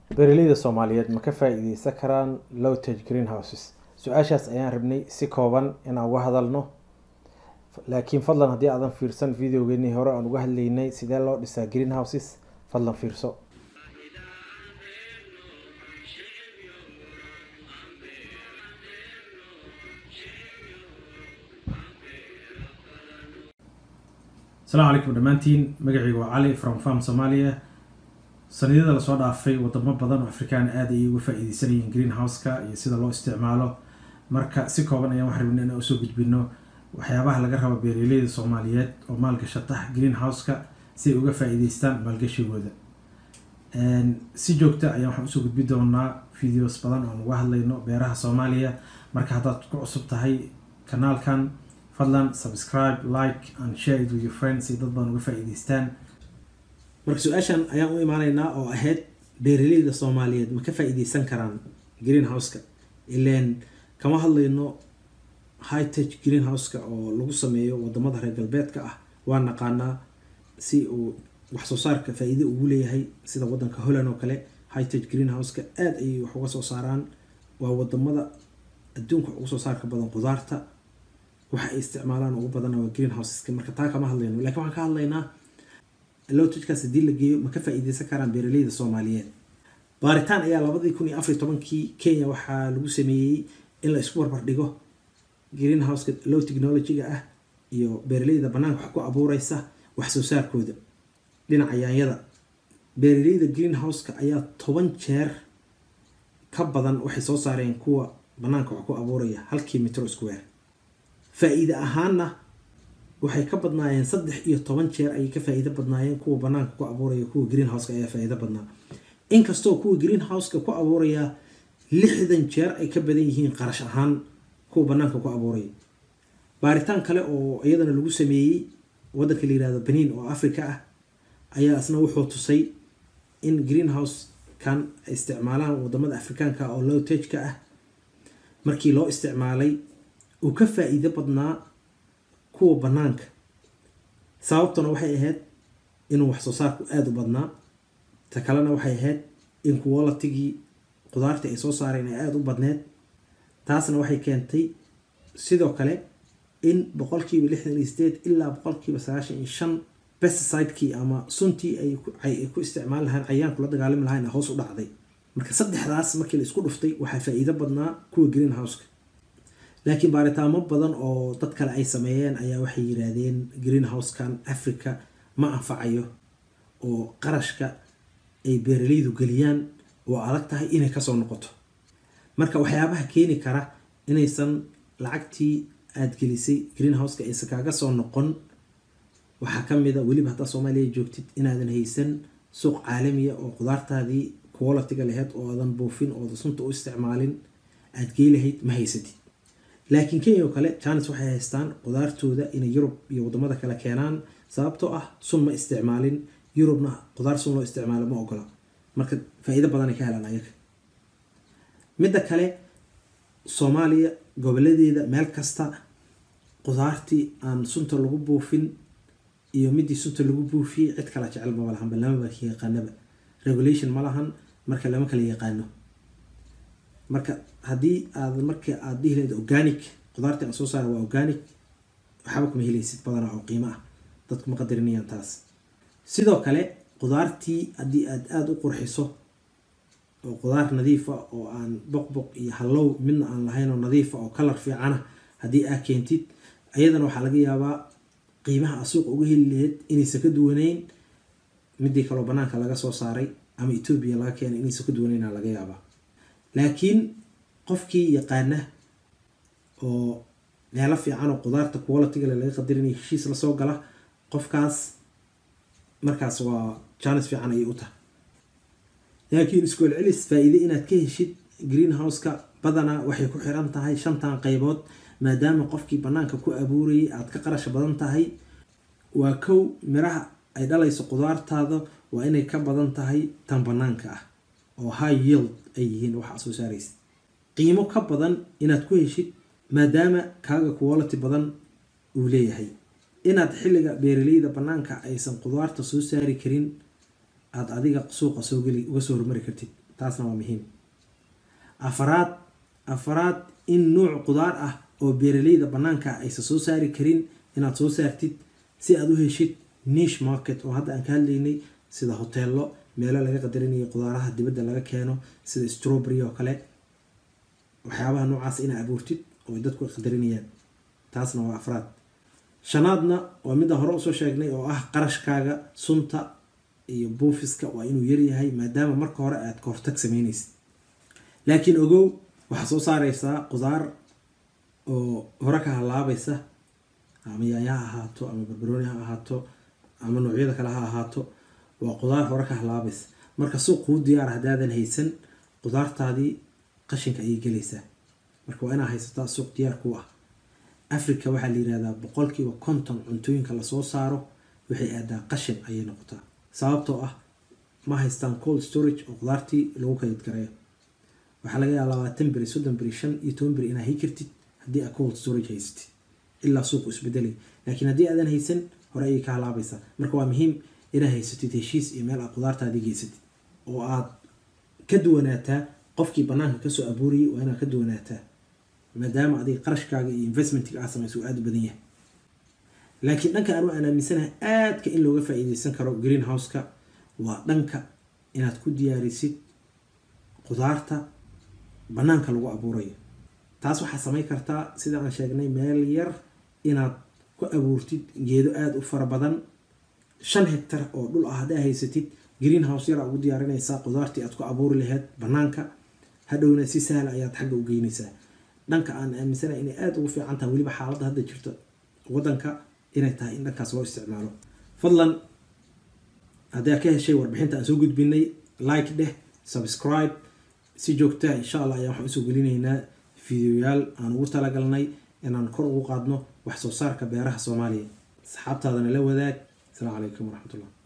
beeraleyda soomaaliyeed ma ka faa-iideysan karaan lowtage greenhouses su-aashaas ayaan rabnay si kooban inaan uga hadalno laakiin fadlan haddii aadan fiirsan videogeenii hore aan uga hadlaynay sidee loo dhisaa greenhouses fadlan fiirso asalaamu calaykum dhammaantiin magacayga waa cali from farm somalia sanadiyada lasoo dhaafay wadamo badan oo afrikaan aada ayay uga faa-iideysanayeen greenhouse-ka iyo sida loo isticmaalo marka si kooban ayaan waxaan rabnay inaan usoo gudbino waxyaabaha laga rabo beeraleyda soomaaliyeed oo maalgashata greenhouse-ka si ay uga faa-iideystaan maalgashigooda si joogta ayaan waxaan usoo gudbi doonaa videos badan oo aan uga hadlayno beeraha soomaaliya marka haddaad ku cusub tahay kanaalkan fadlan subscribe like and share it with your friends si dad badan uga faa-iideystaan marka su-aashan ayaan u imaanaynaa oo ahayd beeraleyda soomaaliyeed ma ka faa-iideysan karaan greenhouse-ka ileen kama hadlayno high tech greenhouse-ka oo lagu sameeyo wadamada reer galbeedka ah waa naqaanaa si uu wax soo saarka faa-iide ugu leeyahay sida wadanka holland oo kale high tech greenhouse-ka aada ayay wax uga soo saaraan waa wadamada adduunka ugu soo saarka badan qudaarta waxa ay isticmaalaan ugu badan waa greenhouseska marka taa kama hadlayno lakiin waxaan ka hadlaynaa lowtagekaas haddii la geeyo ma ka faa-iideysan karaan beeraleyda soomaaliyeed baaritaan ayaa labadii kun iyo afariy tobankii kenya waxaa lagu sameeyey in la isku barbar dhigo greenhouseka low technology-ga ah iyo beeraleyda banaanka wax ku abuureysa wax soo saarkooda dhinaca yaanyada beeraleyda greenhouse-ka ayaa toban jeer ka badan waxay soo saareen kuwa banaanka wax ku abuuraya halkii mitro square faa-iide ahaanna waxay ka badnaayeen saddex iyo toban jeer ayay ka faa-iido badnaayeen kuwa banaanka ku abuuraya kuwa greenhouseka ayaa faa-iido badnaa inkastoo kuwa greenhouseka ku abuuraya lixdan jeer ay ka badan yihiin qarash ahaan kuwa banaanka ku abuuraya baaritaan kale oo iyadana lagu sameeyey wadanka la yirahdo benin oo africa ah ayaa isna wuxuu tusay in greenhouse kan ay isticmaalaan wadamada afrikaanka oo low tageka ah markii loo isticmaalay uu ka faa-iido badnaa kuwa banaanka sababtuna waxay ahayd inuu wax soo saarku aada u badnaa ta kalena waxay ahayd in qualitigii qudaartii ay soo saareen ay aada u badneed taasna waxay keentay sidoo kale in boqolkiiba lixdan iyo sideed ilaa boqolkiiba sagaashan iyo shan pesticide-kii ama suntii ay ku isticmaali lahayn cayaanku la dagaalami lahayn hoos u dhacday marka saddexdaas markii la isku dhuftay waxaa faa-iido badnaa kuwa greenhouseka laakiin baaritaamo badan oo dad kale ay sameeyeen ayaa waxay yiraahdeen greenhouse-kan africa ma anfacayo oo qarashka ay beeraleydu geliyaan oo adag tahay inay kasoo noqoto marka waxyaabaha keeni kara inaysan lacagtii aada gelisay greenhouseka aysan kaaga soo noqon waxaa kamid a weliba haddaa soomaaliya joogtid inaadan haysan suuq caalamiya oo qudaartaadii qualitiga laheyd oo aadan buufin ooda sunta u isticmaalin aada gey lahayd ma haysatid laakiin kenya oo kale janis waxay haystaan qudaartooda inay yurub iyo wadamada kale keenaan sababtoo ah sun ma isticmaalin yurubna qudaar sun loo isticmaalo ma ogola marka faa-iido badanay ka helaan ayaga midda kale soomaaliya goboladeeda meel kasta qudaartii aan sunta lagu buufin iyo midii sunta lagu buufiyey cid kala jecel maba lahanba lamaba yaqaanaba regulation ma lahan marka lama kala yaqaano marka haddii aad marka aada dhihi lahayd organic qudaartii aan soo saara waa organic waxba kuma helaysid badanaa oo qiimo ah dadku ma qadarinayaan taas sidoo kale qudaartii haddii aada aada u qurxiso oo qudaar nadiifa oo aan boqboq iyo hallow midna aan lahayn oo nadiifa oo kalar fiicana haddii aa keentid ayadana waxaa laga yaabaa qiimaha a suuqa uga heli lahayd inaysan ka duwaneyn midii kaloo banaanka laga soo saaray ama etoobiya laga keenay inaysan ka duwaneyna laga yaabaa laakiin qofkii yaqaana oo meelo fiican oo qudaarta qualitigale laga qadarinaya heshiis lasoo gala qofkaas markaas waa janis fiican ayay u tahay laakiin iskool celis faa-iide inaad ka heshid greenhouseka badanaa waxay ku xiran tahay shantan qeybood maadaama qofkii banaanka ku abuurayay aada ka qarash badan tahay waa kow miraha ay dhalayso qudaartaada waa inay ka badan tahay tan banaanka ah oo high yield ay yihiin waxa soo saaraysa qiimo ka badan inaad ku heshid maadaama kaaga quality badan uu leeyahay inaad xilliga beeraleyda banaanka aysan qudaarta soo saari karin aada adiga suuqa soo geli uga soo hormari kartid taasna waa muhiim afaraad afaraad in nuuc qudaar ah oo beeraleyda banaanka aysan soo saari karin inaad soo saartid si aad u heshid nish market oo hadda aan ka hadlaynay sida hoteello meelo laga qadarinayo qudaaraha dibadda laga keeno sida strawberry oo kale waxyaabaha noocaas inaa abuurtid oo dadku qadarinayaan taasna waa afraad shanaadna waa midda hore usoo sheegnay oo ah qarashkaaga sunta iyo buufiska waa inuu yaryahay maadaama marka hore aad ka hortag sameynaysid laakiin ogow waxaa soo saareysaa qudaar oo hore ka halaabaysa ama yaanya ha ahaato ama barbarooni ha ahaato ama noocyada kale ha ahaato waa qudaar hore ka halaabaysa marka suuq kuu diyaara haddaadan haysan qudaartaadii qashinka ayay gelaysaa marka waa inaa haysataa suuq diyaar ku ah africa waxaa la yirahdaa boqolkiiba konton cuntooyinka lasoo saaro waxay aadaa qashin ayay noqotaa sababtoo ah ma haystaan cold storage oo qudaartii lagu kayd gareeyo waxaa laga yaaba labaatan beri soddon beri shan iyo toban beri inaa hay kartid haddii aad cold storage haysatid ilaa suuqu isbedelay laakiin haddii aadan haysan hore ayay ka halaabaysaa marka waa muhiim inaad haysatid heshiis iyo meel aad qudaartaadii geysatid oo aad ka duwanaataa qofkii banaanka kasoo abuurayay waa inaad ka duwanaataa maadaama adiga qarashkaaga iyo investmentga aad samayso uu aada u badan yahay laakiin dhanka anu aan aaminsanahay aadka in looga faa-iideysan karo green houseka waa dhanka inaad ku diyaarisid qudaarta banaanka lagu abuurayo taas waxaa samayn kartaa sida aan sheegnay meel yar inaad ku abuurtid geedo aada u fara badan shan hectar oo dhul ah haddaa haysatid green house yara ugu diyaarinaysaa qudaartii aad ku abuuri lahayd banaanka hadhowna si sahla ayaad xagga u geynaysaa dhanka aan aaminsanahay inay aada ugu fiican tahay weliba xaaladda hadda jirta wadanka inay tahay in dhankaas loo isticmaalo fadlan haddaa ka heshay warbixinta aan soo gudbinay like dheh subscribe si joogtaa insha allah ayaa waxaan usoo gelinaynaa fideoyaal aan ugu talagalnay inaan kor ugu qaadno wax soo saarka beeraha soomaaliya asxaabtaadana la wadaag asalaamu calaykum waraxmatullah